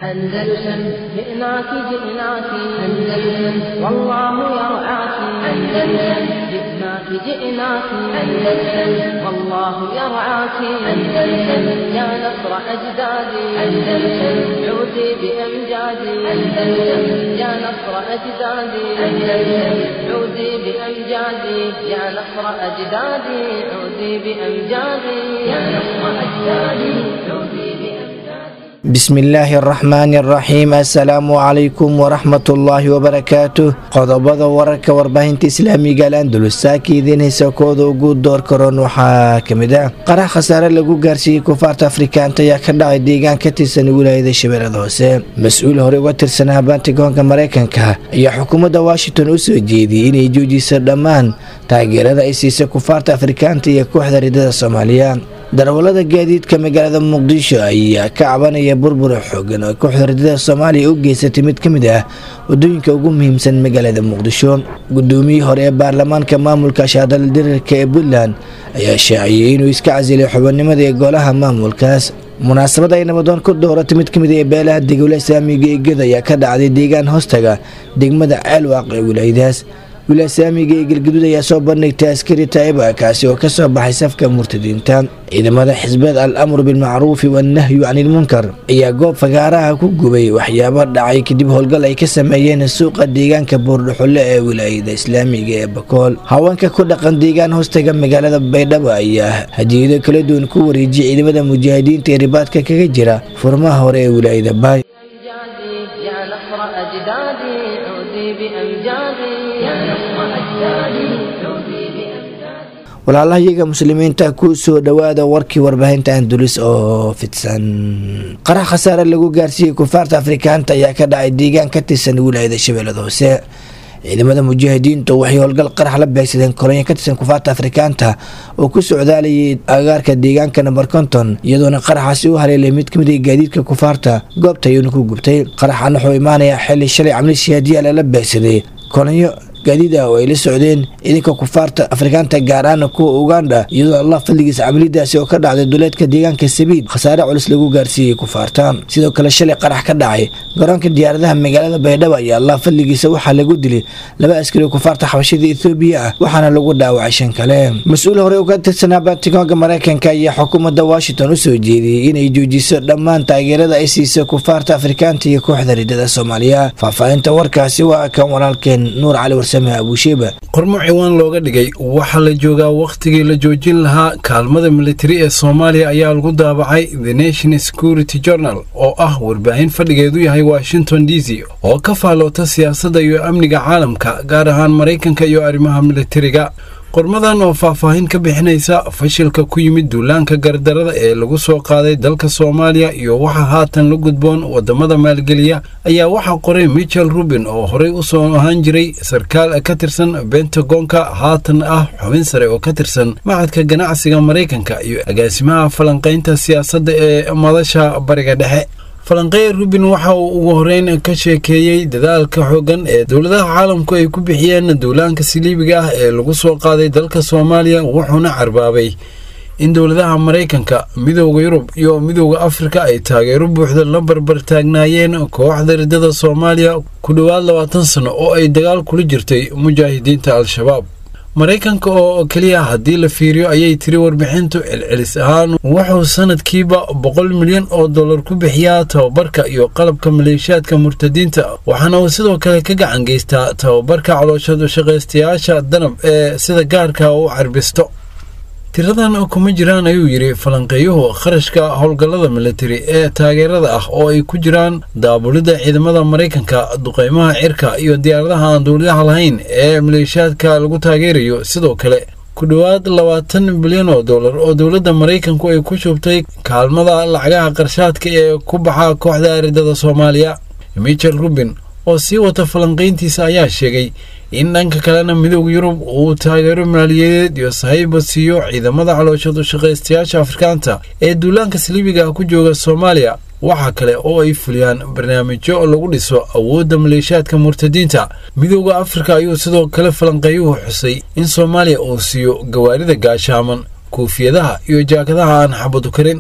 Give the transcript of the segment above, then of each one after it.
أندلسن جئناك جئناك أندلسن والله يرعاك أندلسن جئناك جئناك أندلسن والله يرعاك أندلسن يا نصر أجدادي أندلسن عودي بأمجادي أندلسن يا نصر أجدادي أندلسن عودي بأمجادي يا نصر أجدادي عودي بأمجادي يا نصر أجدادي عودي بأمجادي bismillaahi araxmaani araxiim assalaamu calaykum waraxmatullaahi wabarakaatuh qodobada wararka warbaahinta islaamiga al andalus saaka idiin haysa kooda ugu door karoon waxaa kamid ah qarax khasaare lagu gaarsiiyey kufaarta afrikaanta ayaa ka dhacay deegaan ka tirsan wilaayada shabeellada hoose mas-uul hore uga tirsanaa bantigoonka mareykanka ayaa xukuumadda washington u soo jeediyey inay joojiso dhammaan taageerada ay siisa kufaarta afrikaanta iyo kooxda ridada soomaaliya darawalada gaadiidka magaalada muqdisho ayaa ka cabanaya burbura xoogan oo kooxda ridada soomaaliya u geysatay mid ka mid ah wadooyinka ugu muhiimsan magaalada muqdisho gudoomiyii hore ee baarlamaanka maamulka shaadal dirirka ee puntland ayaa shaaciyey inuu iska casilay xubannimada ee golaha maamulkaas munaasabad ay nabadoon ku dooratay mid kamid ee beelaha degowla islaamiga ee ged ayaa ka dhacday deegaan hoostaga degmada ceelwaaq ee wilaayadaas wilaaya islaamiga ee galgaduud ayaa soo bandhigtay askari taa'iba kaasi oo kasoo baxay safka murtadiinta ciidamada xisbeed al amru bilmacruufi wannahyu canilmunkar ayaa goob fagaaraha ku gubay waxyaabo dhacay kadib howlgal ay ka sameeyeen suuqa deegaanka buurdhuxulle ee wilaayada islaamiga ee bakool haweenka ku dhaqan deegaan hoostaga magaalada baydhabo ayaa hadiyado kala duwan ku wareejiyay ciidamada mujaahidiinta ee ribaadka kaga jira furmaha hore ee wilaayada baay أمجادي يا نصر أجدادي عودي بأمجادي يا نصر أجدادي عودي بأمجادي walaalahayaga muslimiinta ku soo dhowaada warkii warbaahinta andulis oo fidsan qarax khasaare lagu gaarsiiyey kufaarta afrikaanta ayaa ka dhacay deegaan ka tirsan wilaayada shabeellada hoose ciidamada mujaahidiintu waxay howlgal qarax la beegsadeen kolonyo ka tirsan kufaarta afrikaanta oo ku socdaalayay agaarka deegaanka namber konton iyadoona qaraxaasi u haleelay mid kamid a gaadiidka kufaarta goobta ayuuna ku gubtay qaraxan wuxuu imaanayaa xili shalay camli siyaadiyaala la beegsaday kolonyo gaadiid ah oo ay la socdeen ciidanka kufaarta afrikaanta gaar ahaan kuwa uganda iyadoo allah fadligiisa camalidaasi oo ka dhacday duleedka deegaanka sabiid khasaare culus lagu gaarsiiyey kufaarta sidoo kale shalay qarax ka dhacay garoonka diyaaradaha magaalada baydhabo ayaa allah fadligiisa waxaa lagu dilay laba askari kufaarta xabashada ethoobiya ah waxaana lagu dhaawacay shan kale mas-uul hore uga tirsanaa bantigoonka mareykanka ayaa xukuumadda washington u soo jeediyey inay joojiso dhammaan taageerada ay siisa kufaarta afrikaanta iyo kooxda ridada soomaaliya faahfaahinta warkaasi waa kan walaalkeen nuur cali warsa qormo ciwaan looga dhigay waxaa la joogaa wakhtigii la joojin lahaa kaalmada militari ee soomaaliya ayaa lagu daabacay the nation security journal oo ah warbaahin fadhigeedu yahay washington d c oo ka faalloota siyaasadda iyo amniga caalamka gaar ahaan maraykanka iyo arrimaha militariga qormadan oo faahfaahin ka bixinaysa fashilka ku yimid duulaanka gardarada ee lagu soo qaaday dalka soomaaliya iyo waxa haatan la gudboon wadamada maalgeliya ayaa waxaa qoray michel rubin oo horey u soo ahaan jiray sarkaal ka tirsan bentagonka haatan ah xubin sare oo ka tirsan macadka ganacsiga maraykanka iyo agaasimaha falanqaynta siyaasadda ee madasha bariga dhexe falanqeey rubin waxa uu ugu horeyn ka sheekeeyey dadaalka xooggan ee dowladaha caalamku ay ku bixiyeen duulaanka siliibiga ah ee lagu soo qaaday dalka soomaaliya wuxuuna carbaabay in dowladaha maraykanka midooda yurub iyo midooda afrika ay taageero buuxda la barbar taagnaayeen kooxda ridada soomaaliya ku dhowaad labaatan sano oo ay dagaal kula jirtay mujaahidiinta al-shabaab maraykanka oo keliya haddii la fiiriyo ayay tiri warbixintu celcelis ahaan wuxuu sanadkiiba boqol milyan oo dollar ku bixiyaa tababarka iyo qalabka maleeshiyaadka murtadiinta waxaana uu sidoo kale ka gacan geystaa tababarka calooshadu shaqaystayaasha danab ee sida gaarka u carbisto tiradan kuma jiraan ayuu yidhi falanqeeyuhu kharashka howlgallada militari ee taageerada ah oo ay ku jiraan daabulidda ciidamada maraykanka duqeymaha cirka iyo diyaaradaha aan dowladaha lahayn ee maleeshiyaadka lagu taageerayo sidoo kale ku dhowaad labaatan bilyan oo dollar oo dowladda maraykanku ay ku shubtay kaalmada lacagaha qarshaadka ee ku baxa kooxda ridada soomaaliya michel rubin oo sii wata falanqayntiisa ayaa sheegay in dhanka kalena midooda yurub uu taageero maaliyadeed iyo sahayba siiyo ciidamada calooshadu shaqaystayaasha afrikaanta ee duulaanka saliibiga ku jooga soomaaliya waxaa kale oo ay fuliyaan barnaamijyo lagu dhiso awoodda maleeshiyaadka murtadiinta midooda afrika ayuu sidoo kale falanqeeyuhu xusay in soomaaliya uu siiyo gawaarida gaashaaman kuufiyadaha iyo jaakadaha aan xabadu karin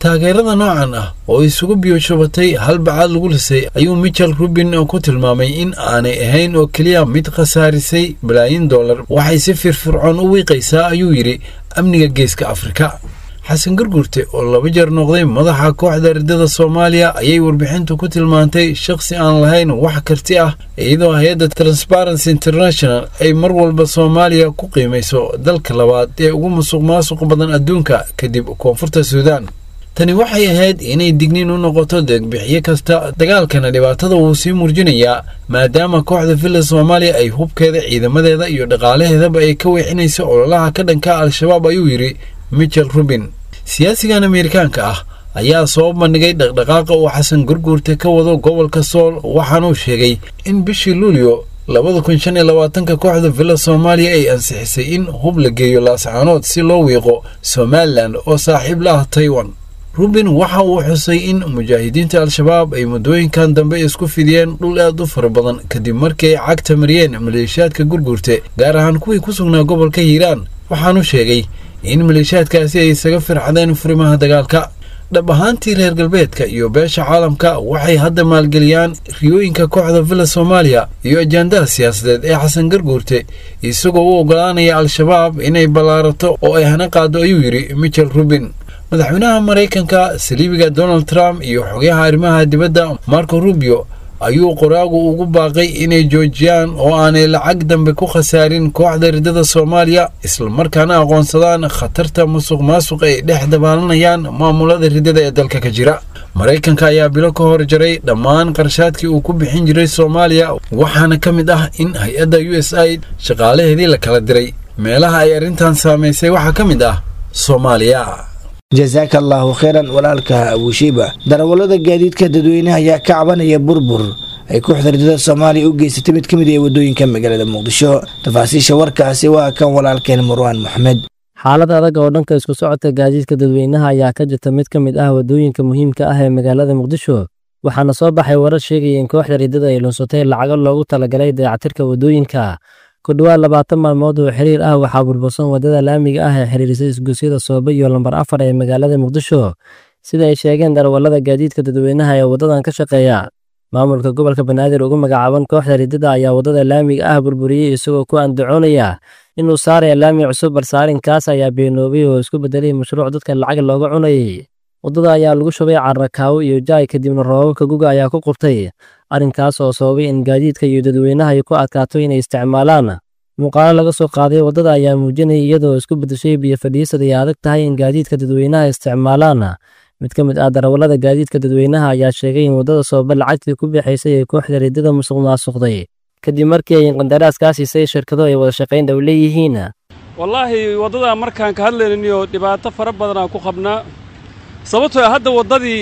taageerada noocan ah oo isugu biyoshubatay hal bacaad lagu lisay ayuu michel rubin ku tilmaamay in aanay ahayn oo keliya mid khasaarisay balaayin dollar waxay si firfircoon u wiiqaysaa ayuu yidhi amniga geeska afrika xasan garguurte oo laba jeer noqday madaxa kooxda ridada soomaaliya ayay warbixintu ku tilmaantay shakhsi aan lahayn wax karti ah iyadoo hay-adda transparency international ay mar walba soomaaliya ku qiimayso dalka labaad ee ugu musuq maasuq badan adduunka kadib koonfurta suudaan tani waxay ahayd inay digniin u noqoto deegbixiye kasta dagaalkana dhibaatada wuu sii murjinayaa maadaama kooxda villa soomaaliya ay hubkeeda ciidamadeeda iyo dhaqaalaheedaba ay ka weexinayso ololaha ka dhanka al-shabaab ayuu yidhi michel rubin siyaasigan ameerikaanka ah ayaa soo bandhigay dhaqdhaqaaqa uu xasan gurguurte ka wado gobolka sool waxaanuu sheegay in bishii luulyo labada kun shan iyo labaatanka kooxda villa soomaaliya ay ansixisay in hub la geeyo laascaanood si loo wiiqo somalilan oo saaxiib la ah taiwan rubin waxa uu xusay in mujaahidiinta al-shabaab ay muddooyinkan dambe isku fidiyeen dhul aad u fara badan kadib markii ay cagta mariyeen maleeshiyaadka gurguurte gaar ahaan kuwii ku sugnaa gobolka hiiraan waxaanu sheegay in maleeshiyaadkaasi ay isaga firxadeen furimaha dagaalka dhab ahaantii reer galbeedka iyo beesha caalamka waxay hadda maalgeliyaan riyooyinka kooxda villa soomaaliya iyo ajaandaha siyaasadeed ee xasan garguurte isagoo u oggolaanaya al-shabaab inay ballaarato oo ay hana qaado ayuu yidhi michel rubin madaxweynaha maraykanka saliibiga donald trump iyo xogayaha arrimaha dibadda marco rubio ayuu qoraagu ugu baaqay inay joojiyaan oo aanay lacag dambe ku khasaarin kooxda ridada soomaaliya islamarkaana aqoonsadaan khatarta musuq maasuq ay dhex dabaalanayaan maamulada ridada ee dalka ka jira maraykanka ayaa bilo ka hor jaray dhammaan qarshaadkii uu ku bixin jiray soomaaliya waxaana ka mid ah in hay-adda u s aid shaqaalaheedii la kala diray meelaha ay arrintan saamaysay waxaa ka mid ah soomaaliya jasaaka allaahu kheyran walaalka abushiiba darawallada gaadiidka dadweynaha ayaa ka cabanaya burbur ay kooxda ridada soomaaliya u geysatay mid ka mid ee waddooyinka magaalada muqdisho tafaasiisha warkaasi waa kan walaalkeen marwaan moxamed xaalad adag oo dhanka isku socodka gaadiidka dadweynaha ayaa ka jirta mid ka mid ah waddooyinka muhiimka ah ee magaalada muqdisho waxaana soo baxay warar sheegaya in kooxda ridada ay lunsatay lacago loogu talagalay dayactirka waddooyinka ku dhowaad labaatan maalmood oo xiriir ah waxaa burbursan waddada laamiga ah ee xiriirisay isgoysyada soobe iyo lambar afar ee magaalada muqdisho sida ay sheegeen darawallada gaadiidka dadweynaha ee waddadan ka shaqeeya maamulka gobolka banaadir ugu magacaaban kooxda ridada ayaa waddada laamiga ah burburiyey isagoo ku andacoonaya inuu saaraya laami cusub balse arrinkaas ayaa beenoobay oo isku beddelay mashruuc dadka lacag looga cunayay waddada ayaa lagu shubay carrakaawo iyo jaay kadibna roobabka guga ayaa ku qubtay arrinkaas oo sababay in gaadiidka iyo dadweynaha ay ku adkaato inay isticmaalaan muuqaalo laga soo qaaday waddada ayaa muujinaya iyadoo isku beddeshay biyo fadhiisad ay adag tahay in gaadiidka dadweynaha isticmaalaan mid ka mid ah darawallada gaadiidka dadweynaha ayaa sheegay in waddada sooba lacagtii ku bixaysay ee kooxda ridada musuq maasuqday kadib markii ay qandaraas kaa siisay shirkado ay wada shaqayn dhow leeyihiin wallaahi waddada markaan ka hadlaynayo dhibaato fara badanaan ku qabnaa sababtoo hadda waddadii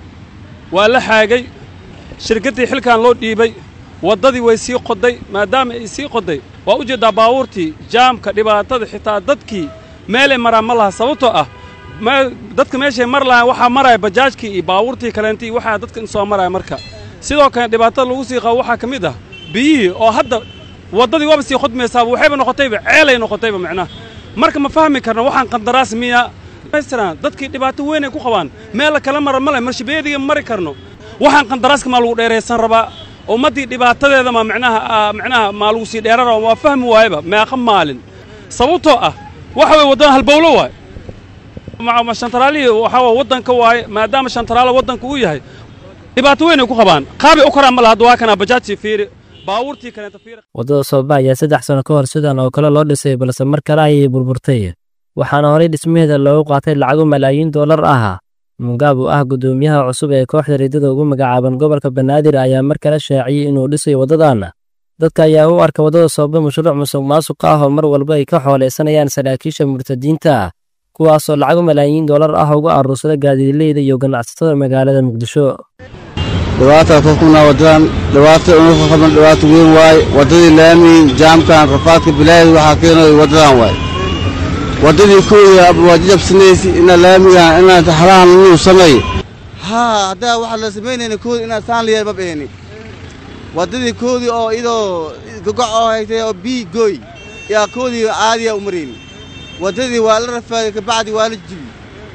waa la xaagay shirkaddii xilkan loo dhiibay waddadii way sii qoday maadaama ay sii qoday waa u jeeddaa baabuurtii jaamka dhibaatada xitaa dadkii meelay maraan ma laha sababtoo ah dadka meeshay mar lahaan waxaa maraya bajaajkii iyo baabuurtii kaleentii waxaa dadka in soo maraya marka sidoo kale dhibaatada lagu sii qabo waxaa ka mid ah biyihii oo hadda waddadii waaba sii khudmaysaaba waxayba noqotayba ceelay noqotayba macnaha marka ma fahmi karno waxaan qandaraas miya dadkii dhibaato weynay ku qabaan meel kala mara male marshabeediga mari karno waxaan qandaraaska maa lagu dheeraysan rabaa ummaddii dhibaatadeeda ma micnaha micnaha maa lagu sii dheeran rabaa waa fahmi waayaba meeqa maalin sababtoo ah waxa way waddan halbowlo waay shantaraalihii waxaa waa waddanka waaye maadaama shantaraala waddanka uu yahay dhibaato weynay ku qabaan qaabay u karaan ma laha hadda waa kanaa bajaajtii fiiri baabuurtii kaleenta fiiri waddada sooba ayaa saddex sano ka hor sidan oo kale loo dhisay balse mar kale ayay burburtay waxaana horay dhismaheeda loogu qaatay lacago malaayiin dollar ah mugaab oo ah guddoomiyaha cusub ee kooxda ridada ugu magacaaban gobolka banaadir ayaa mar kale shaaciyey inuu dhisayo waddadan dadka ayaa u arka waddada soobe mashruuc musuq maasuq ah oo mar walba ay ka xooleysanayaan saraakiisha murtadiinta kuwaasoo lacago malaayiin dollar ah uga aruursada gaadiidleyda iyo ganacsatada magaalada muqdisho dhibaata ka kunaa waddadan dhibaata una ka qaban dhibaato weyn waaye waddadii laami jaamkan rafaadka bilaayad waxaa keenay waddadan waaye waddadii kooda waajijabsanaysi ina laamigan inaad halahan nuu samay haa haddaa waxaa la samaynayna kooda inaad saan liyahay ma beheni waddadii koodii oo idoo gogoc oo haytay oo bii gooy yaa koodii caadiya u marayni waddadii waa la rafaaday kabacdi waa la jibi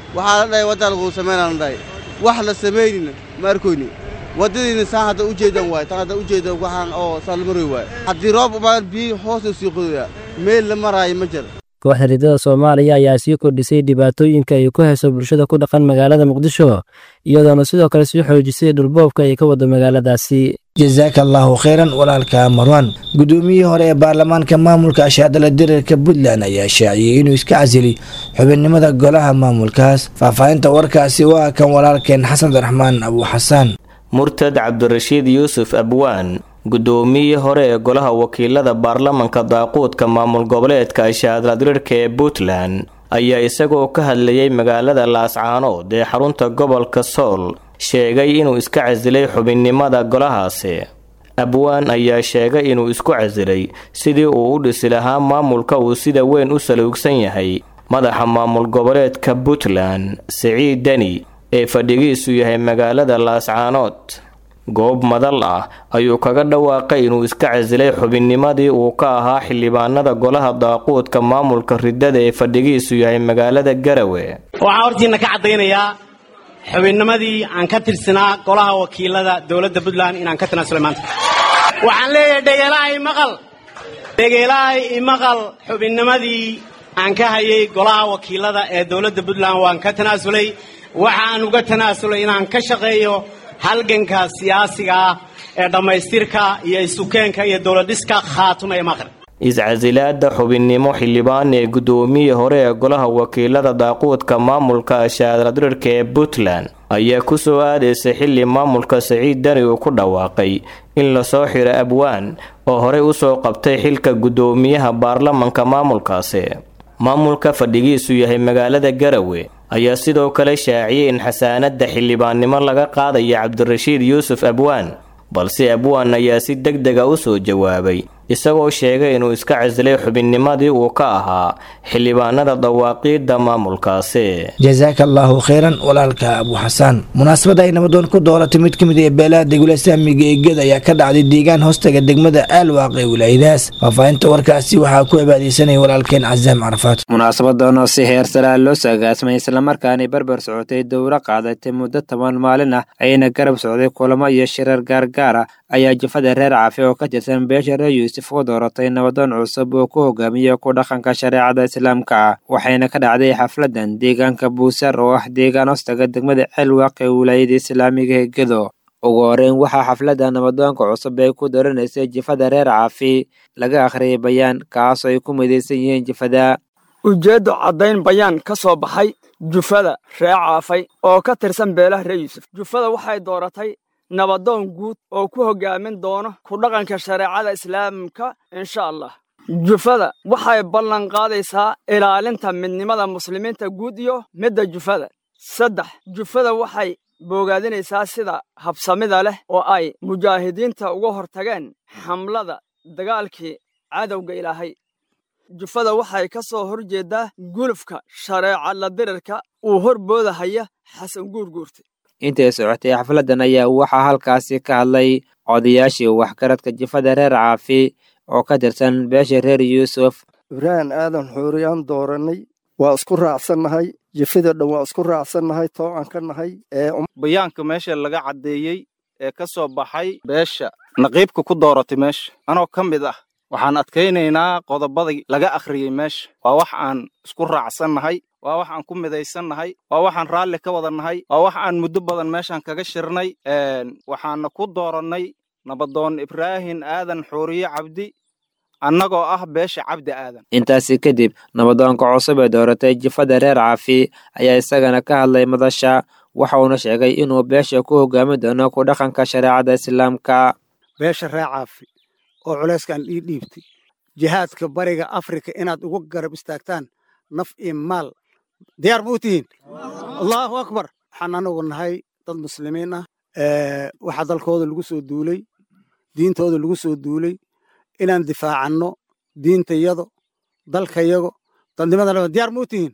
waxaa la dhahay waddaa laguu samaynaa la dhahay wax la samaynina ma arkoyni waddadiina saan hadda u jeedan waay tan hadda u jeedan waxaan oo saalmaroy waay haddii roob umaan biyi hoosta sii qodoyaa meel la maraayo ma jira kooxda riddada soomaaliya ayaa sii kordhisay dhibaatooyinka ay ku hayso bulshada ku dhaqan magaalada muqdisho iyadoona sidoo kale sii xoojisay dhulboobka ay ka wado magaaladaasi jasaaka allaahu khayran walaalka marwan guddoomiyihii hore ee baarlamaanka maamulka ashaadala dirarka puntland ayaa shaaciyey inuu iska casiliy xubinnimada golaha maamulkaas faahfaahinta warkaasi waa kan walaalkeen xasan abdiraxmaan abu xasaan murtad cabdirashiid yuusuf abwaan guddoomiyihii hore ee golaha wakiilada baarlamanka daaquudka maamul goboleedka ashaadladirarka ee puntland ayaa isagoo ka hadlayay magaalada laascaanood ee xarunta gobolka sool sheegay inuu iska casilay xubinnimada golahaasi abwaan ayaa sheegay inuu isku casilay sidii uu u dhisi lahaa maamulka uu sida weyn u saluugsan yahay madaxa maamul goboleedka puntland siciid deni ee fadhigiisu yahay magaalada laascaanood goob madal ah ayuu kaga dhawaaqay inuu iska casilay xubinnimadii uu ka ahaa xildhibaanada golaha daaquudka maamulka riddada ee fadhigiisu yahay magaalada garawe waxaan hortiinna ka caddaynayaa xubinnimadii aan ka tirsanaa golaha wakiilada dowladda puntland inaan ka tanaasulay maanta waxaan leeyahay dhegeelaha imaqal dhegeelaha imaqal xubinnimadii aan ka hayay golaha wakiilada ee dowladda puntland waan ka tanaasulay waxaan uga tanaasulay inaan ka shaqeeyo halganka siyaasiga ah ee dhammaystirka iyo isukeenka iyo dowladdhiska khaatuma ee maqrib iscasilaada xubinnimo xildhibaan ee guddoomiyii hore ee golaha wakiilada daaquudka maamulka ashaadradrirka ee puntland ayaa ku soo aadaysa xilli maamulka siciid dani uu ku dhawaaqay in lasoo xiro abwaan oo horey usoo qabtay xilka guddoomiyaha baarlamanka maamulkaasi maamulka fadhigiisu yahay magaalada garawe ayaa sidoo kale shaaciyay in xasaanadda xildhibaannimo laga qaadaya cabdirashiid yuusuf abwaan balse abwaan ayaa si deg dega u soo jawaabay isagoo sheegay inuu iska casilay xubinnimadii uu ka ahaa xildhibaanada dawaaqiidda maamulkaasi jasaaka allaahu khayran walaalka abu xasaan munaasabad ay nabadoon ku dooratay mid ka mid ee beelaha degwila saamiga ee ged ayaa ka dhacday deegaan hoostaga degmada aalwaaq ee wilaayadaas faahfaahinta warkaasi waxaa ku cibaadeysanaya walaalkeen casaam carafaad munaasabadan oo si heer saraa loo saagaasmay islamarkaana barbar socotay dowro qaadatay muddo toban maalin ah ayna garab socday kulamo iyo shirar gaargaar ah ayaa jufada reer caafi oo ka tirsan beesha reer yuusuf u dooratay nabadoon cusub oo ku hogaamiya ku dhaqanka shareecada islaamka ah waxayna ka dhacday xafladan deegaanka buusar oo ah deegaan hoostaga degmada ceelwaaq ee wilaayada islaamiga ee gedo ugu horeyn waxaa xafladda nabadoonka cusub ee ku daranaysay jifada reer caafi laga akhriyay bayaan kaas oo ay ku midaysan yihiin jifada ujeeddo caddayn bayaan ka soo baxay jufada ree caafay oo ka tirsan beelaha reer yuusuf jufada waxay dooratay nabadoon guud oo ku hoggaamin doono ku dhaqanka shareecada islaamka insha allah jufada waxay ballan qaadaysaa ilaalinta midnimada muslimiinta guud iyo midda jufada saddex jufada waxay boogaadinaysaa sida habsamida leh oo ay mujaahidiinta uga hortageen xamlada dagaalkii cadowga ilaahay jufada waxay ka soo hor jeeddaa gulufka shareeca la dirirka uu hor boodahaya xasan guurguurta intay socotay xafladan ayaa waxaa halkaasi ka hadlay odayaashii waxgaradka jifada reer caafi oo ka tirsan beesha reer yuusuf ibraahim aadan xuuriyaan doorannay waa isku raacsannahay jifada dhan waa isku raacsannahay toocan ka nahay bayaanka meesha laga caddeeyey ee ka soo baxay beesha naqiibka ku dooratay meesha anoo ka mid ah waxaan adkaynaynaa qodobadii laga akhriyey meesha waa wax aan isku raacsannahay waa wax aan ku midaysannahay waa waxaan raalli ka wadannahay waa wax aan muddo badan meeshaan kaga shirnay waxaana ku doorannay nabadoon ibraahim aadan xuuriye cabdi annagoo ah beesha cabdi aadan intaasi kadib nabadoonka cusub ee dooratay jifada reer caafi ayaa isagana ka hadlay madasha waxa uuna sheegay inuu beesha ku hogaami doono ku dhaqanka shareecada islaamka beesha reer caafi oo culayskaan ii dhiibtay jihaadka bariga afrika inaad ugu garab istaagtaan naf iyo maal diyaar buu tihiin allahu akbar waxaan anagu nahay dad muslimiin ah waxaa dalkooda lagu soo duulay diintooda lagu soo duulay inaan difaacanno diintayado dalkayago dadnimadana diyaar muu tihiin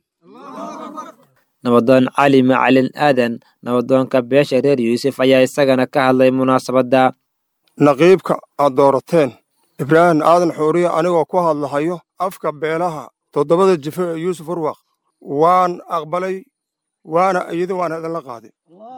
nabadoon cali macalin aadan nabadoonka beesha reer yuusuf ayaa isagana ka hadlay munaasabadda naqiibka aad doorateen ibraahim aadan xuuriye anigoo ku hadlahayo afka beelaha toddobada jife ee yuusuf urwaq waan aqbalay waana ayiday waana idinla qaaday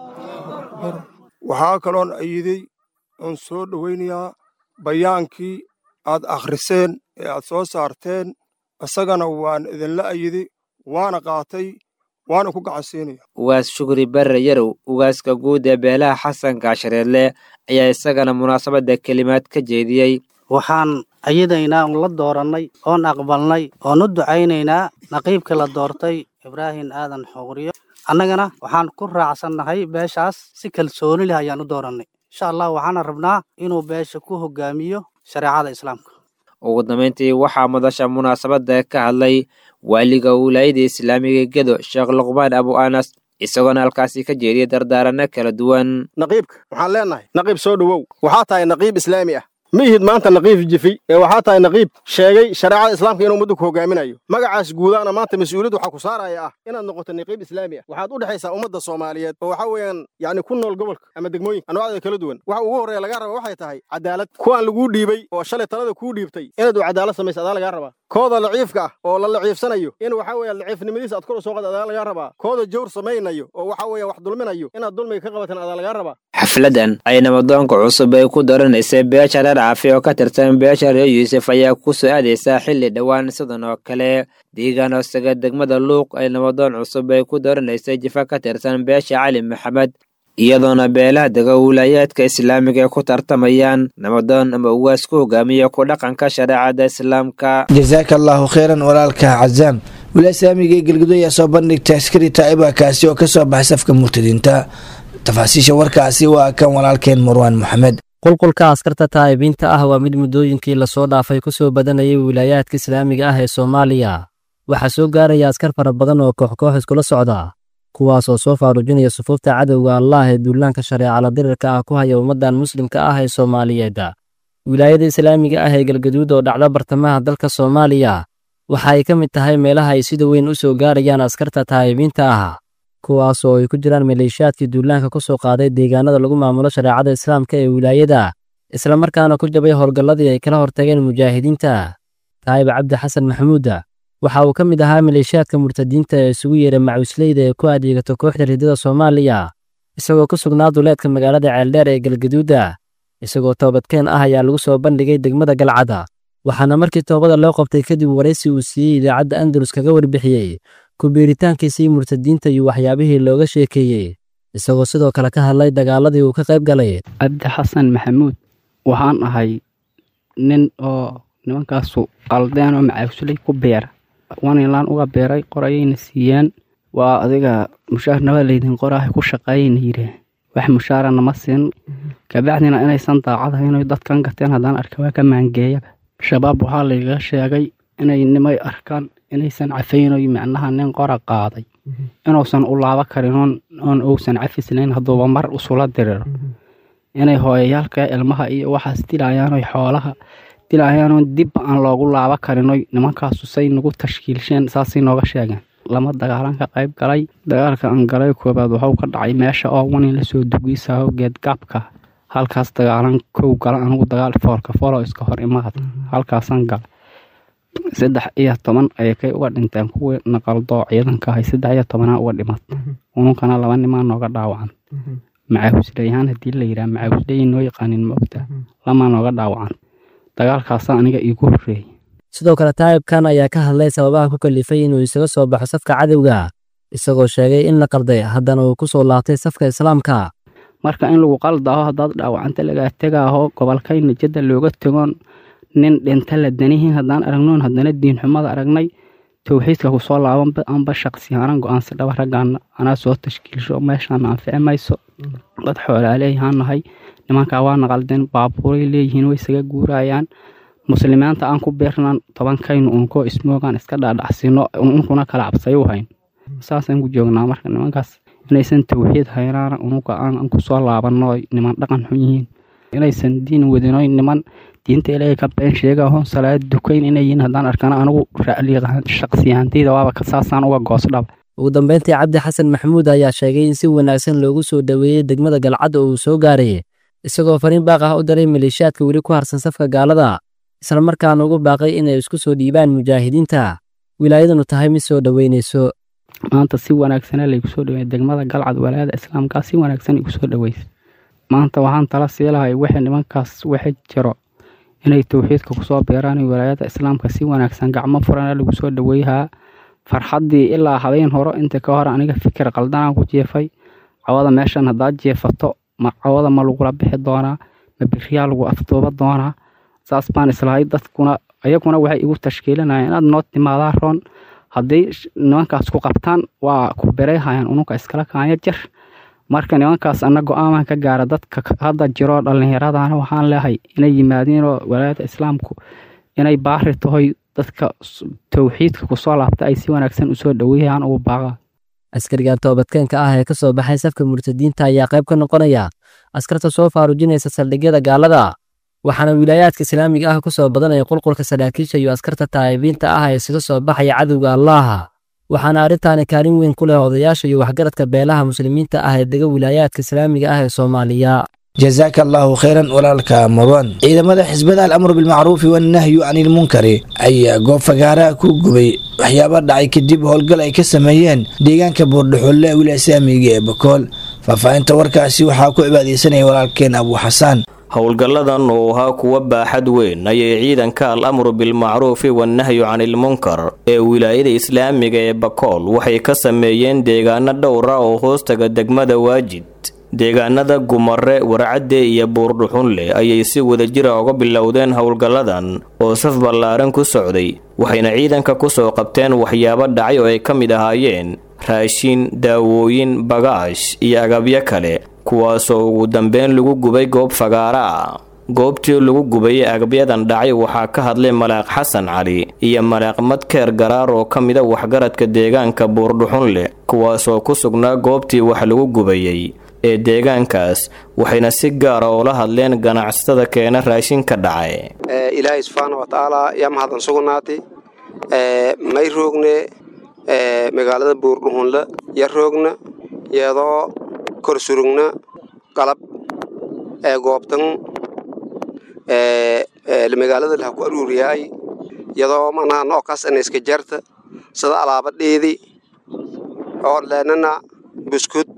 waxaa kaloon ayiday oon soo dhowaynayaa bayaankii aad akhriseen ee aad soo saarteen isagana waan idinla ayiday waana qaatay waana ku gacansiinaya ugaas shukri barre yarow ugaaska guud ee beelaha xasan gaashareedle ayaa isagana munaasabadda kelimaad ka jeediyey waxaan ayadaynaa un la doorannay oon aqbalnay oon u ducaynaynaa naqiibkii la doortay ibraahim aadan xuqriyo annagana waxaan ku raacsannahay beeshaas si kalsooni leh ayaan u doorannay insha allah waxaana rabnaa inuu beesha ku hogaamiyo shareecada islaamka ugu dambayntii waxaa madasha munaasabadda ka hadlay waaliga wilaayada islaamiga gedo sheekh luqmaan abu anas isagoona halkaasi ka jeediyay dardaaranno kala duwan naqiibka waxaan leenahay naqiib soo dhowow waxaa tahay naqiib islaami ah ma ihid maanta naqiib jifi ee waxaa tahay naqiib sheegay shareecada islaamka inuu ummaddu ku hogaaminayo magacaas guudaana maanta mas-uuliyad waxaa ku saaraya ah inaad noqoto naqiib islaami ah waxaad u dhexaysaa ummadda soomaaliyeed oo waxaa weeyaan yacni ku nool gobolka ama degmooyinka anwaacda kala duwan waxa ugu horreeya lagaa raba waxay tahay cadaalad kuwaan laguu dhiibay oo shalay talada kuu dhiibtay inaad u cadaalad samaysa adaa lagaa rabaa kooda laciifka ah oo la laciifsanayo in waxaa weeye laciifnimadiisa aad kor u soo qad adaa lagaa rabaa kooda jawr samaynayo oo waxaa weeye wax dulminayo inaad dulmiga ka qabataan adaa lagaa rabaa xafladan ay nabadoonka cusub ay ku doranaysay beesha reer caafi oo ka tirsan beesha reer yuusuf ayaa ku soo aadaysaa xilli dhowaan sidan oo kale deegaan hoosaga degmada luuq ay nabadoon cusub ay ku doranaysay jifa ka tirsan beesha cali maxamed iyadoona beelaha dega wilaayaadka islaamiga ay ku tartamayaan nabadoon ama ugaas ku hogaamiya ku dhaqanka shareecada islaamka jasaaka allaahu kheyran walaalka cazaam wilaaya islaamiga ee galgudo ayaa soo bandhigta askari taa'iba kaasi oo ka soo baxay safka murtadiinta tafaasiisha warkaasi waa kan walaalkeen marwaan moxamed qulqulka askarta taa'ibiinta ah waa mid muddooyinkii lasoo dhaafay ku soo badanayay wilaayaadka islaamiga ah ee soomaaliya waxaa soo gaaraya askar fara badan oo koox-koox iskula socda kuwaas oo soo faarujinaya sufuufta cadowga allah ee duulaanka shareecala dirirka ah ku haya ummaddan muslimka ah ee soomaaliyeed wilaayada islaamiga ah ee galgaduud oo dhacda bartamaha dalka soomaaliya waxa ay ka mid tahay meelaha ay sida weyn u soo gaarayaan askarta taa'ibiinta ah kuwaas oo ay ku jiraan maleeshiyaadkii duulaanka ku soo qaaday deegaanada lagu maamulo shareecada islaamka ee wilaayada islamarkaana ku jabay howlgalladii ay kala hortageen mujaahidiinta taa'ib cabdi xasan maxamuuda waxa uu ka mid ahaa maleeshiyaadka murtadiinta ee isugu yeeray macuusleyda ee ku adeegato kooxda ridada soomaaliya isagoo ku sugnaa duleedka magaalada ceeldheer ee galgaduuda isagoo toobadkeen ah ayaa lagu soo bandhigay degmada galcada waxaana markii toobada loo qabtay kadib waraysi uu siiyey idaacadda andalus kaga warbixiyey ku-biiritaankiisii murtadiinta iyo waxyaabihii looga sheekeeyey isagoo sidoo kale ka hadlay dagaaladii uu ka qayb galay cabdi xasan maxamuud waxaan ahay nin oo nimankaasu qaldeen oo macaawsulay ku beera wanilaan uga beeray qorayayna siiyeen waa adiga mushaar naba laydin qoraahay ku shaqeeyayna yidheen wax mushaara nama siin kabacdina inaysan daacadahay inay dadkan gateen haddaan arka waa ka maangeeyaba shabaab waxaa laygaga sheegay inay nimay arkaan inaysan cafaynoy macnaha nin qora qaaday inuusan u laabo karin oon uusan cafislayn hadduuba mar usula diriro inay hooyayaalka ilmaha iyo waxaas dilayaanoy xoolaha dilayaanoon dib aan loogu laabo karinoy nimankaasu say nagu tashkiilsheen saasay nooga sheegeen lama dagaalan ka qayb galay dagaalka aan galay koobaad waxuu ka dhacay meesha oo wanin lasoo dugiisaho geedgaabka halkaas dagaalan kow gala anigu dagaal foolka foolo iska hor imaad halkaasaan gala saddex iyo toban ayay kay uga dhinteen kuwii naqaldoo ciidanka ahay saddex iyo tobanaa uga dhimat ununkana laba nimaa nooga dhaawacan macaawusleyahaan haddii la yidhaha macaawusleyi noo yaqaanin maogta lamaa nooga dhaawacan dagaalkaasa aniga iigu horreeyey sidoo kale taa'ibkan ayaa ka hadlay sababaha ku kalifay inuu isaga soo baxo safka cadowga isagoo sheegay in la qalday haddana uu ku soo laabtay safka islaamka marka in lagu qaldaaho haddaad dhaawacanta lagaa tegaaho gobolkayna jadda looga tegoon nin dhinta la danihiin haddaan aragnoon haddana diinxumada aragnay towxiidka kusoo laabanba anba shaqsiyaanan go-aansa dhaba raggaana anaa soo tashkiilsho meeshaana anfici mayso dad xoolaa leeyahaan nahay nimankaa waana qaldeen baabuuray leeyihiin way isaga guurayaan muslimiinta aan ku beernaan tobankaynu unkoo ismoogaan iska dhaadhacsino unkuna kala cabsayu hayn saasaan ku joognaa marka nimankaas inaysan towxiid haynaana unuga aan kusoo laabano niman dhaqan xun yihiin inaysan diin wadinoy niman diinta ilaahay ka been sheegahoon salaad dukayn inayiin haddaan arkana anigu shaqsiyahantayda waaba saasaan uga goosdhaba ugu dambeyntii cabdi xasan maxamuud ayaa sheegay in si wanaagsan loogu soo dhoweeyey degmada galcad oo uu soo gaaray isagoo fariin baaq ah u daray maleeshiyaadka weli ku harsan safka gaalada islamarkaana ugu baaqay inay isku soo dhiibaan mujaahidiinta wilaayadanu tahay mid soo dhoweynayso maanta si wanaagsana laygu soo dhaweeyay degmada galcad walaayada islaamkaa si wanaagsan igu soo dhaweysay maanta waxaan tala sii lahay wixii nimankaas waxa jiro inay towxiidka kusoo beeraan walaayada islaamka si wanaagsan gacmo furana lagu soo dhaweeyahaa farxaddii ilaa habeen horo inta ka hor aniga fikir qaldanaan ku jeefay cawada meeshan haddaad jeefato ma cawada ma lagula bixi doonaa ma biriyaa lagu afduuba doonaa saas baan islahay dadkuna ayaguna waxay igu tashkiilinayaan inaad noo timaadaa roon hadday nimankaas ku qabtaan waa ku bereyhayaan ununka iskala kaanya jir marka nimankaas ana go-aaman ka gaara dadka hadda jiro dhallinyaradana waxaan leehay inay yimaadiinoo walaayada islaamku inay baari tahoy dadka towxiidka kusoo laabta ay si wanaagsan usoo dhaweeyaan ugu baaqaa askarigan toobadkeenka ah ee ka soo baxay safka murtadiinta ayaa qayb ka noqonaya askarta soo faarujinaysa saldhigyada gaalada waxaana wilaayaadka islaamiga ah ku soo badanaya qulqulka saraakiisha iyo askarta taa'ibiinta ah ee isaga soo baxaya cadowga allaaha waxaana arrintaani kaalin weyn ku leh odayaasha iyo waxgaradka beelaha muslimiinta ah ee dega wilaayaadka islaamiga ah ee soomaaliya jazaaka allaahu khayran walaalka mudan ciidamada xisbada alamru bilmacruufi wannahyu cani ilmunkari ayaa goob fagaaraha ku gubay waxyaaba dhacay kadib howlgal ay ka sameeyeen deegaanka buurdhaxulle ee wilaaya islaamiga ee bakool faahfaahinta warkaasi waxaa ku cibaadeysanaya walaalkeen abuu xasaan howlgalladan oo ahaa kuwa baaxad weyn ayay ciidanka al amru bilmacruufi wannahyu canilmunkar ee wilaayada islaamiga ee bakool waxay ka sameeyeen deegaano dhowra oo hoostaga degmada waajid deegaanada gumare warcadde iyo buurdhuxunle ayay si wadajira uga bilowdeen howlgalladan oo saf ballaaran ku socday waxayna ciidanka ku soo qabteen waxyaabo dhacay oo ay ka mid ahaayeen raashin daawooyin bagaash iyo agabyo kale kuwaasoo ugu dambeyn lagu gubay goob fagaara ah goobtii lagu gubayay agabyadan dhacay waxaa ka hadlay malaaq xasan cali iyo malaaq madkeer garaar oo ka mida waxgaradka deegaanka buurdhuxunle kuwaasoo ku sugnaa goobtii wax lagu gubayey ee deegaankaas waxayna si gaara oola hadleen ganacsatada keena raashinka dhacay ilaahay subxaana watacaala yaa mahadsan sugnaatay may roogne magaalada buurdhuxunle ya roogna iyadoo kor surugna qalab goobtan magaalada laha ku aruuriyaay iyadoo manaha noocaas ana iska jarta sida alaabadheedii oo leenana buskud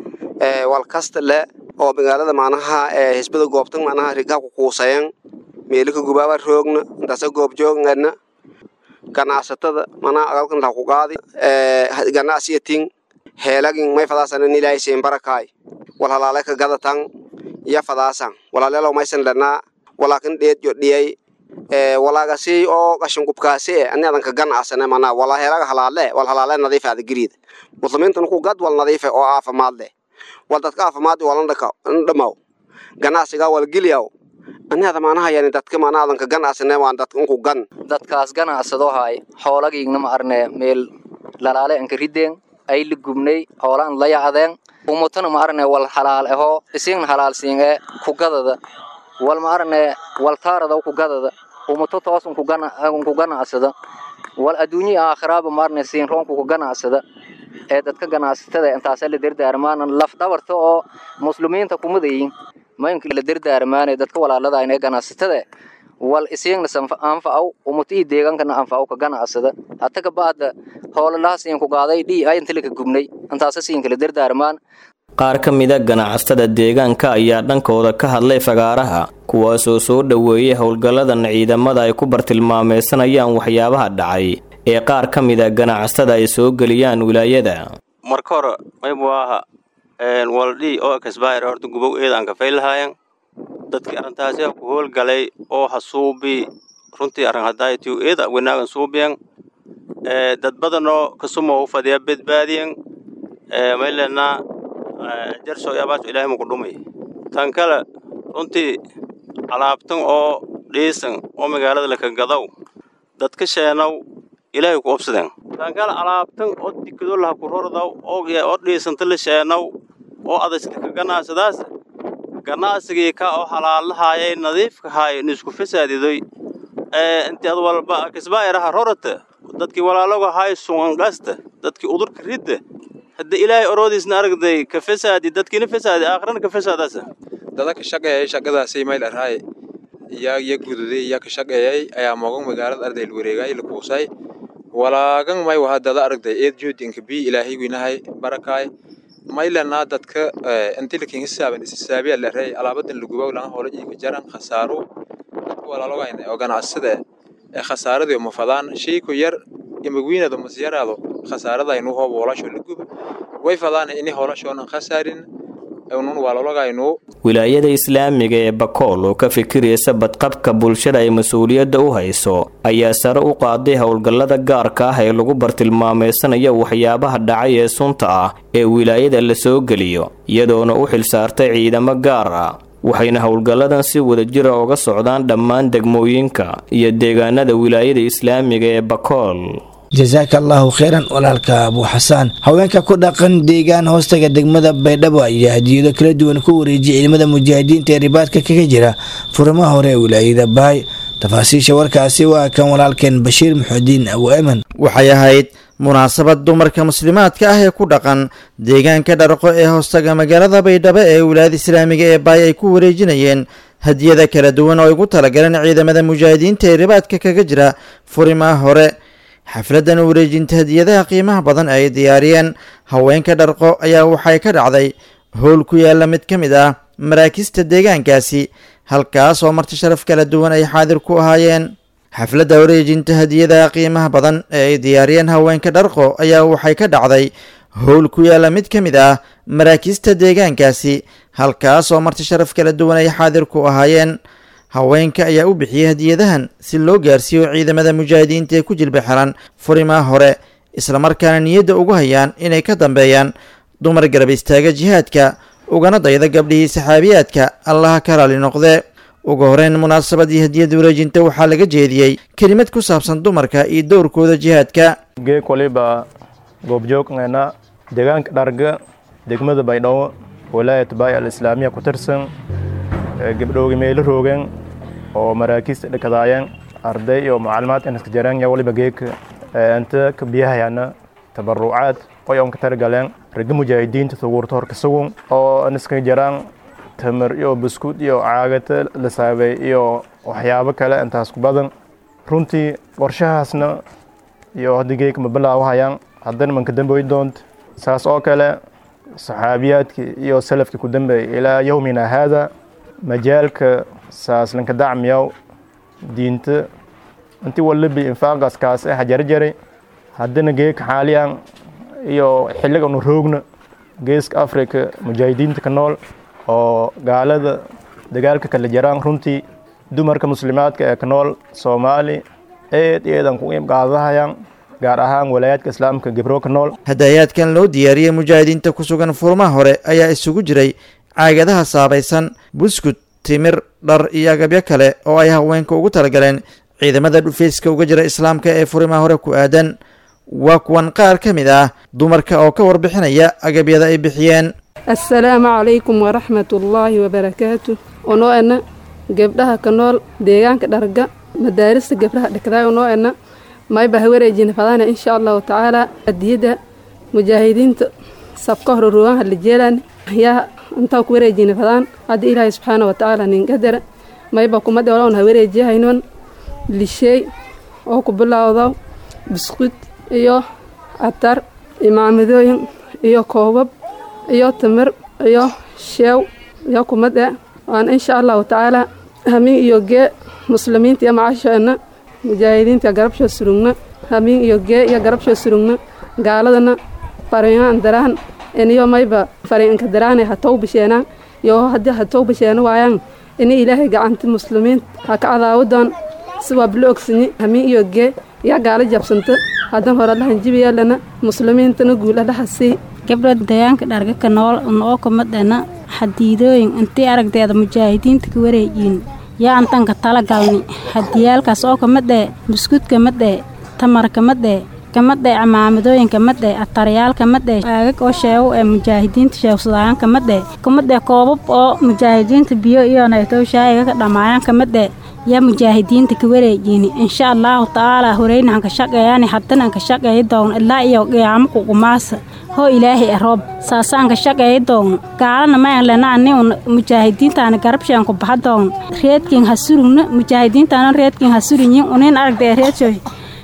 walkasta le oo magaalada manaha hisbada goobtan manaha rigaa ku kuusayan meelika gubaaba roogna intaasa goob joogana ganacsatada manaha agalkan laha ku qaadi ganacsiyatin heelagin may fadaasanan ilaahay siin barakaay wal halaale ka gadatan iya fadaasan walaaleelo maysan dhanaa walaakin dheed yo dhiyay walaagasi oo qashin qubkaasi e ani adan ka ganacsane manaa wala heelaga halaale wal halaale nadiife ada giriida muslimiintan ku gad wal nadiife oo aafimaad leh wal dadka aafimaad walan dhamaw ganacsiga wal geliyaw ani ada maanaha yani dadka maana adan ka ganacsane waan dadka unku gan dadkaas ganacsado hay xoolagiigna ma arne meel lalaale anka rideen ay la gubnay hoolaan la yacdeen umutana ma arne wal halaal aho isigna halaalsiin ee kugadada wal ma arne wal taarada kugadada umuto toos unku ganacsada wal adduunyi aakhiraaba ma arne siin roonku ku ganacsada ee dadka ganacsatada intaasa la dardaarmaan laf dhabarta oo muslimiinta kumadayin maynka la dardaarmaanay dadka walaalada inay ganacsatada wal isiingna anfacaw umuto ii deegaankana anfacaw ka ganacsada hata kabaada hoolalaha siin ku qaaday dhii ay inta laka gubnay intaasa siin kala dardaarmaan qaar ka mida ganacsatada deegaanka ayaa dhankooda ka hadlay fagaaraha kuwaasoo soo dhoweeyay howlgalladan ciidamada ay ku bartilmaameysanayaan waxyaabaha dhacay ee qaar ka mida ganacsatada ay soo geliyaan wilaayada marka hore maybu aha waldhii oo kasbaayar horta gubow eedaan ka faylahaayan dadkii arrintaasi ku howlgalay oo hasuubi runtii arrin hadaayatiu eeda wanaagan suubiyan dad badanoo kasuma u fadhiya badbaadiyan maylena jarso yabaas ilaahay muku dhumay tan kale runtii alaabtan oo dhiisan oo magaalada laka gadaw dadka sheenaw ilaahay ku obsadeen tan kale alaabtan oo dikado laha ku rordaw oo dhiisanta la sheenaw oo adaska ka ganacsadaas ganacsigii ka oo halaalahaayay nadiifka haay nisku fasaadidoy inti ad walba kasbaayaraha rorata dadkii walaaloga haay sungangasta dadkii udurka ridda hadda ilaahay oroodiisna aragday ka fasaadi dadkiina fasaadi aakhirana ka fasaadaasa dada ka shaqeeyay shaqadaasay mayl arhaay iyaa iya gududay iyaa ka shaqeeyay ayaa moogan magaalada ardayl wareegay la kuusay walaagan may waha dada aragday eed joodinka bi ilaahay winahay barakaay maylanaa dadka intilikin hisaaban isisaabiya larey alaabadan lagubow langa hoola iika jaran khasaaro dadka walaalogayna oo ganacsada ee khasaaradii mafadaan shayku yar imagwiinado masyaraado khasaaradaynu hoob hoolasho laguba way fadaan ini hoolashoonan khasaarin nun walaalogaynu wilaayada islaamiga ee bakool oo ka fikiraysa badqabka bulshada ay mas-uuliyadda u hayso ayaa sare u qaaday howlgallada gaarka ah ee lagu bartilmaameysanayo waxyaabaha dhacay ee sunta ah ee wilaayada la soo geliyo iyadoona u xilsaartay ciidamo gaar ah waxayna howlgalladan si wadajira uga socdaan dhammaan degmooyinka iyo deegaanada wilaayada islaamiga ee bakool jasaaka allaahu kheyran walaalka abuu xasaan haweenka ku dhaqan deegaan hoostaga degmada baydhabo ayaa hadiyado kala duwan ku wareejiyay ciidamada mujaahidiinta ee ribaadka kaga jira furimaha hore ee wilaayada baay tafaasiisha warkaasi waa kan walaalkeen bashiir muxudiin abu eman waxay ahayd munaasabad dumarka muslimaadka ah ee ku dhaqan deegaanka dharqo ee hoostaga magaalada baydhabo ee wilaayada islaamiga ee baay ay ku wareejinayeen hadiyada kala duwan oo ay ugu talagaleen ciidamada mujaahidiinta ee ribaadka kaga jira furimaha hore xafladan wareejinta hadiyadaha qiimaha badan ay diyaariyeen haweenka dharqo ayaa waxay ka dhacday howl ku yaala mid ka mid ah maraakista deegaankaasi halkaas oo marti sharaf kala duwan ay xaadir ku ahaayeen xafladda wareejinta hadiyadaha qiimaha badan ee ay diyaariyeen haweenka dharqo ayaa waxay ka dhacday howl ku yaala mid ka mid ah maraakista deegaankaasi halkaas oo marti sharaf kala duwan ay xaadir ku ahaayeen haweenka ayaa u bixiyey hadiyadahan si loo gaarsiiyo ciidamada mujaahidiinta ee ku jilba xiran furimaha hore islamarkaana niyadda ugu hayaan inay ka dambeeyaan dumar garab istaaga jihaadka ugana dayda gabdhihii saxaabiyaadka allaha ka raali noqde ugu horeyn munaasabadii hadiyada wareejinta waxaa laga jeediyey kelimad ku saabsan dumarka iyo dowrkooda jihaadka geeg waliba goobjoogngana deegaanka dharga degmada baydhabo walaayat baay al islaamiya ku tirsan gabdhoogi meelo roogeen oo maraakiista dhakadaayeen arday iyo maclumaad inaska jareen ya waliba geeg inta ka biyahayana tabarucaad qoy on ka targaleen ragga mujaahidiinta suguurta horka sugun oo inaska jaraan tamar iyo buskud iyo caagata la saabay iyo waxyaabo kale intaas ku badan runtii qorshahaasna iyo hadda geeg ma bilaawahayaan haddana manka damboy doonta saas oo kale saxaabiyaadkii iyo salafkii ku dambeeyay ilaa yowmina haada majaalka saaslanka dacmiyaw diinta intii walibi infaaqaas kaas ah jarjaray haddana geeka xaaliyan iyo xilliga unu roogna geeska africa mujaahidiinta ka nool oo gaalada dagaalka kala jaraan runtii dumarka muslimaadka ee ka nool soomaali eed eedan ku qaadahayaan gaar ahaan walaayaadka islaamka gibro ka nool hadayaadkan loo diyaariyey mujaahidiinta ku sugan furmaha hore ayaa isugu jiray caagadaha saabaysan buskud timir dhar iyo agabyo kale oo ay haweenka ugu talagaleen ciidamada dhufeyska uga jira islaamka ee furimaha hore ku aadan waa kuwan qaar ka mid ah dumarka oo ka warbixinaya agabyada ay bixiyeen assalaamu calaykum waraxmatullaahi wabarakaatu onoo ena gebdhaha ka nool deegaanka dharga madaarista gebdhaha dhekdaay onoo ena mayba hawareejina fadaana insha allahu tacaala adiyada mujaahidiinta sabka hore ruugan halajeelaan yaa intaa ku wareejina fadaan hadda ilaahay subxaana wa tacaala nin qadara mayba kumade olawn ha wareejiyahaynon lisheey oo ku bilowdo biskud iyo atar imaamadooyin iyo koobab iyo timir iyo sheew iyo kumade waan insha allahu tacaala hamin iyo gee muslimiinta iyo macasheena mujaahidiinta garabshoo surugna hamin iyo gee iyo garabshoo surugna gaaladana fariinaan daraan iniyo mayba fariinka daraane ha tow bisheenaan iyo haddii ha tow bisheena waayaan ini ilaahay gacanta muslimiin ha ka cadaawadoon si waa bilo ogsanyi hamin iyo gee yaa gaala jabsanta haddan hore lahanjibiyeelana muslimiintana guula laha sii gabdha deegaanka dharga ka nool noo kumadhena xadiidooyin intii aragdeeda mujaahidiinta ka wareejiin yaa antanka tala galni hadiyaalkaas oo kamadhee buskudka madhee tamarka madhee kamadhee camaamadooyinka madhee atariyaalka madhee aagag oo sheego ee mujaahidiinta sheegsadaayan kamadhee kamadhee koobab oo mujaahidiinta biyo iyo naytow shaayiga ka dhammaayaan kamadhee yaa mujaahidiinta ka wareejiini insha allahu tacaala horeynahan ka shaqeeyani haddanan ka shaqeeyi doon ilaa iyo qiyaamo kuqumaasa hoo ilaahay aroob saasaan ka shaqeeyi doon gaalana mayan lenaani un mujaahidiintaana garabsheen ku baxa doon reedkin ha surugna mujaahidiintaana reedkin ha surigyin unin aragdee reedsho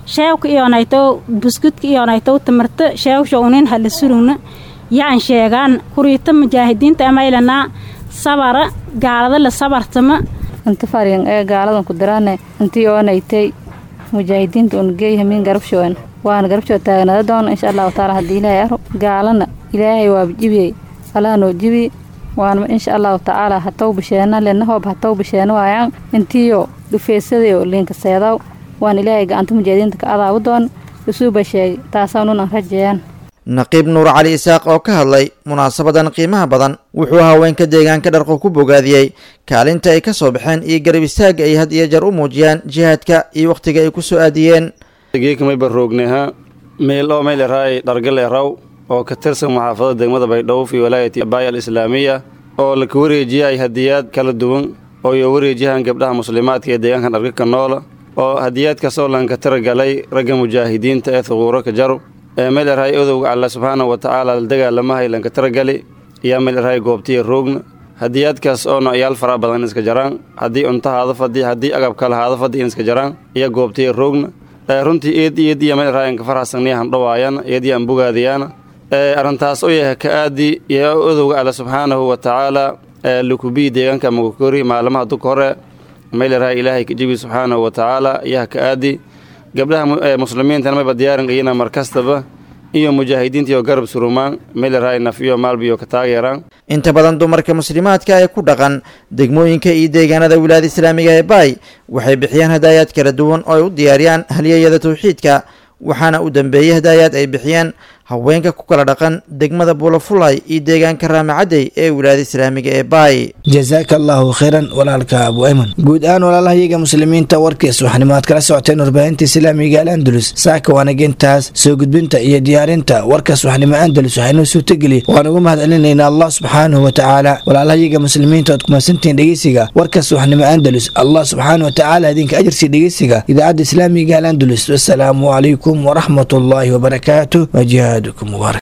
sheewka iyonaytow buskudka iyonaytow tamarta sheewsha unin hala surugna yaan sheegaan kuriita mujaahidiinta amaylanaa sabara gaalada la sabartama inta faryan ee gaaladan ku diraane intii oonaytay mujaahidiinta un geey hamiin garabshoon waana garabshoo taagnada doona insha allahu taala haddii ilaahay aro gaalana ilaahay waaba jibiyey allaha noo jibi waana insha allahu tacaala hataw bisheena lenahoob hataw bisheena waayaan intiyo dhufeysadayo liinka seedaw waan ilaahay gacanta mujaahidiinta ka adaabu doon isuuba sheegay taasaanuun aan rajeeyaan naqiib nuur cali isaaq oo ka hadlay munaasabadan qiimaha badan wuxuu haweenka deegaanka dharqo ku bogaadiyey kaalinta ay ka soo baxeen iyo garab istaagga ay had iyo jeer u muujiyaan jihaadka iyo wakhtiga ay ku soo aadiyeen geekamay barroogneha meel oo meyleraay dhargaleeraw oo ka tirsan maxaafadada degmada baydhowf iyo walaayati baaya alislaamiya oo laka wareejiyay hadiyaad kala duwan oo iyo wareejiyahan gabdhaha muslimaadka ee deegaanka dharga ka noola oo hadiyaadkaas oo lanka tiragalay ragga mujaahidiinta ee thuquuro ka jaro ee meelerahay odowga alla subxaana wa tacaala la dagaalamahay lanka tiragali iyo meelerahay goobtiya roogna hadiyaadkaas oo noocyaal fara badan in iska jaraan haddii cunto haada fadhi haddii agab kale haada fadhi in iska jaraan iyo goobtiya roogna runtii eed eed iyo meelerahay anka farxasaniyahan dhawaayana eedii aan bogaadayaana arrintaas oo yahay ka aadi iyo odowga alla subxaanahu wa tacaala lukubii deegaanka magakori maalmaha duka hore meelerahay ilaahay ka jibi subxaanahu wa tacaala iyaha ka aadi gabdhaha muslimiintana mayba diyaarin iyana mar kastaba iyo mujaahidiinta iyo garab surumaan meelerahay naf iyo maalbiyo ka taageeraan inta badan dumarka muslimaadka ee ku dhaqan degmooyinka iyo deegaanada wilaayada islaamiga ee baay waxay bixiyaan hadaayaad kala duwan oo ay u diyaariyaan halyeyada tawxiidka waxaana u dambeeyey hadaayaad ay bixiyaan haweenka ku kala dhaqan degmada buulafulay iyo deegaanka raamacadey ee wilaayada islaamiga ee baay jasaaka allaahu khayran walaalka abu ayman guud ahaan walaalahayaga muslimiinta warkiis waxnimo aad kala socoteen warbaahinta islaamiga al andalus saaka waanagintaas soo gudbinta iyo diyaarinta warkaas waxnimo andalus waxaynoo suurtageli waan ugu mahad celinaynaa allah subxaanahu wa tacaala walaalahayaga muslimiinta oad kumaadsantihiin dhegeysiga warkaas waxnimo andalus allah subxaanahu wa tacaala idinka ajarsi dhegeysiga idaacadda islaamiga al andalus wasalaamu calaykum waraxmat ullaahi wabarakaatu wajihaad مبارك